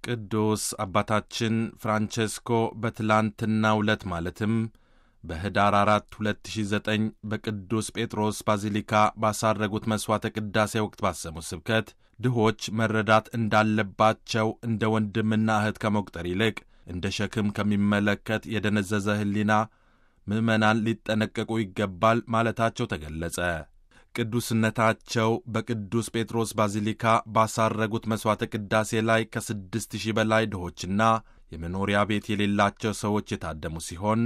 ቅዱስ አባታችን ፍራንቼስኮ በትላንትናው ዕለት ማለትም በኅዳር 4 2009 በቅዱስ ጴጥሮስ ባዚሊካ ባሳረጉት መሥዋዕተ ቅዳሴ ወቅት ባሰሙት ስብከት ድሆች መረዳት እንዳለባቸው እንደ ወንድምና እህት ከመቁጠር ይልቅ እንደ ሸክም ከሚመለከት የደነዘዘ ሕሊና ምዕመናን ሊጠነቀቁ ይገባል ማለታቸው ተገለጸ። ቅዱስነታቸው በቅዱስ ጴጥሮስ ባዚሊካ ባሳረጉት መሥዋዕተ ቅዳሴ ላይ ከስድስት ሺህ በላይ ድሆችና የመኖሪያ ቤት የሌላቸው ሰዎች የታደሙ ሲሆን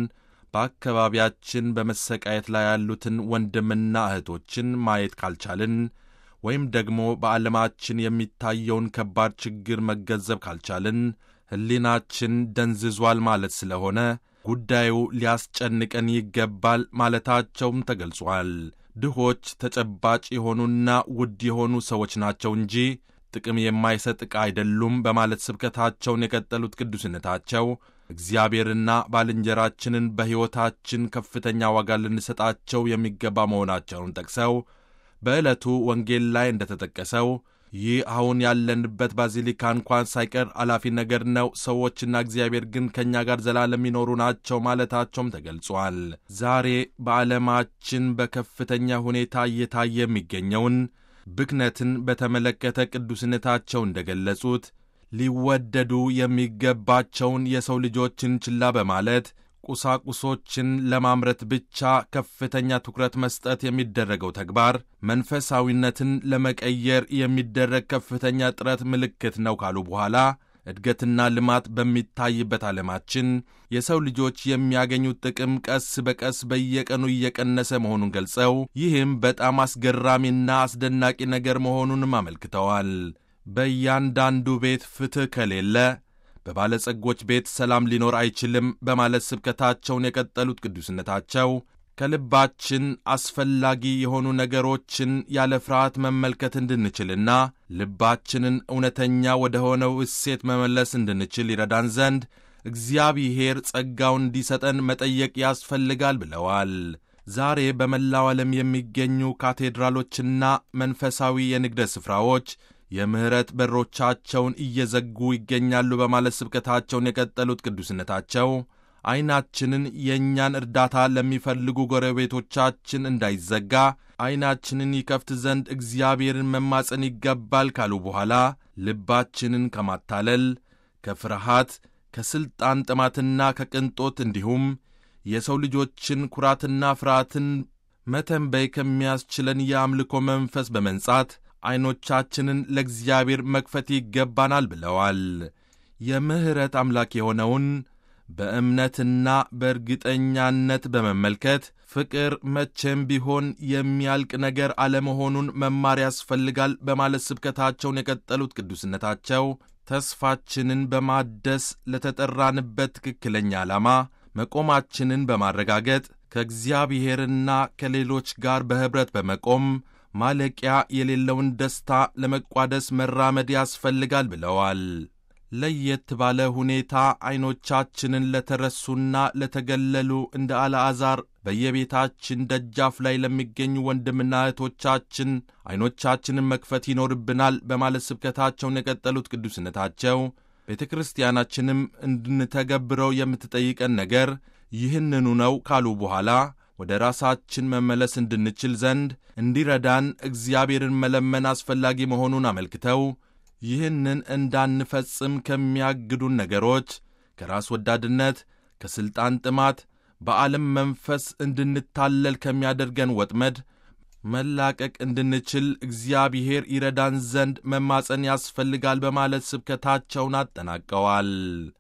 በአካባቢያችን በመሰቃየት ላይ ያሉትን ወንድምና እህቶችን ማየት ካልቻልን ወይም ደግሞ በዓለማችን የሚታየውን ከባድ ችግር መገንዘብ ካልቻልን ሕሊናችን ደንዝዟል ማለት ስለሆነ ጉዳዩ ሊያስጨንቀን ይገባል ማለታቸውም ተገልጿል። ድሆች ተጨባጭ የሆኑና ውድ የሆኑ ሰዎች ናቸው እንጂ ጥቅም የማይሰጥ ዕቃ አይደሉም በማለት ስብከታቸውን የቀጠሉት ቅዱስነታቸው እግዚአብሔርና ባልንጀራችንን በሕይወታችን ከፍተኛ ዋጋ ልንሰጣቸው የሚገባ መሆናቸውን ጠቅሰው በዕለቱ ወንጌል ላይ እንደተጠቀሰው ይህ አሁን ያለንበት ባዚሊካ እንኳን ሳይቀር አላፊ ነገር ነው፣ ሰዎችና እግዚአብሔር ግን ከእኛ ጋር ዘላለም የሚኖሩ ናቸው ማለታቸውም ተገልጿል። ዛሬ በዓለማችን በከፍተኛ ሁኔታ እየታየ የሚገኘውን ብክነትን በተመለከተ ቅዱስነታቸው እንደገለጹት ሊወደዱ የሚገባቸውን የሰው ልጆችን ችላ በማለት ቁሳቁሶችን ለማምረት ብቻ ከፍተኛ ትኩረት መስጠት የሚደረገው ተግባር መንፈሳዊነትን ለመቀየር የሚደረግ ከፍተኛ ጥረት ምልክት ነው ካሉ በኋላ እድገትና ልማት በሚታይበት ዓለማችን የሰው ልጆች የሚያገኙት ጥቅም ቀስ በቀስ በየቀኑ እየቀነሰ መሆኑን ገልጸው ይህም በጣም አስገራሚና አስደናቂ ነገር መሆኑንም አመልክተዋል። በእያንዳንዱ ቤት ፍትሕ ከሌለ በባለጸጎች ቤት ሰላም ሊኖር አይችልም በማለት ስብከታቸውን የቀጠሉት ቅዱስነታቸው ከልባችን አስፈላጊ የሆኑ ነገሮችን ያለ ፍርሃት መመልከት እንድንችልና ልባችንን እውነተኛ ወደ ሆነው እሴት መመለስ እንድንችል ይረዳን ዘንድ እግዚአብሔር ጸጋውን እንዲሰጠን መጠየቅ ያስፈልጋል ብለዋል። ዛሬ በመላው ዓለም የሚገኙ ካቴድራሎችና መንፈሳዊ የንግድ ስፍራዎች የምሕረት በሮቻቸውን እየዘጉ ይገኛሉ በማለት ስብከታቸውን የቀጠሉት ቅዱስነታቸው ዐይናችንን የእኛን እርዳታ ለሚፈልጉ ጎረቤቶቻችን እንዳይዘጋ ዐይናችንን ይከፍት ዘንድ እግዚአብሔርን መማፀን ይገባል ካሉ በኋላ ልባችንን ከማታለል፣ ከፍርሃት፣ ከሥልጣን ጥማትና ከቅንጦት እንዲሁም የሰው ልጆችን ኩራትና ፍርሃትን መተንበይ ከሚያስችለን የአምልኮ መንፈስ በመንጻት ዐይኖቻችንን ለእግዚአብሔር መክፈት ይገባናል ብለዋል። የምሕረት አምላክ የሆነውን በእምነትና በእርግጠኛነት በመመልከት ፍቅር መቼም ቢሆን የሚያልቅ ነገር አለመሆኑን መማር ያስፈልጋል በማለት ስብከታቸውን የቀጠሉት ቅዱስነታቸው ተስፋችንን በማደስ ለተጠራንበት ትክክለኛ ዓላማ መቆማችንን በማረጋገጥ ከእግዚአብሔርና ከሌሎች ጋር በኅብረት በመቆም ማለቂያ የሌለውን ደስታ ለመቋደስ መራመድ ያስፈልጋል ብለዋል። ለየት ባለ ሁኔታ ዐይኖቻችንን ለተረሱና ለተገለሉ እንደ አልዓዛር በየቤታችን ደጃፍ ላይ ለሚገኙ ወንድምና እህቶቻችን ዐይኖቻችንን መክፈት ይኖርብናል በማለት ስብከታቸውን የቀጠሉት ቅዱስነታቸው ቤተ ክርስቲያናችንም እንድንተገብረው የምትጠይቀን ነገር ይህንኑ ነው ካሉ በኋላ ወደ ራሳችን መመለስ እንድንችል ዘንድ እንዲረዳን እግዚአብሔርን መለመን አስፈላጊ መሆኑን አመልክተው ይህንን እንዳንፈጽም ከሚያግዱን ነገሮች ከራስ ወዳድነት፣ ከሥልጣን ጥማት፣ በዓለም መንፈስ እንድንታለል ከሚያደርገን ወጥመድ መላቀቅ እንድንችል እግዚአብሔር ይረዳን ዘንድ መማፀን ያስፈልጋል በማለት ስብከታቸውን አጠናቀዋል።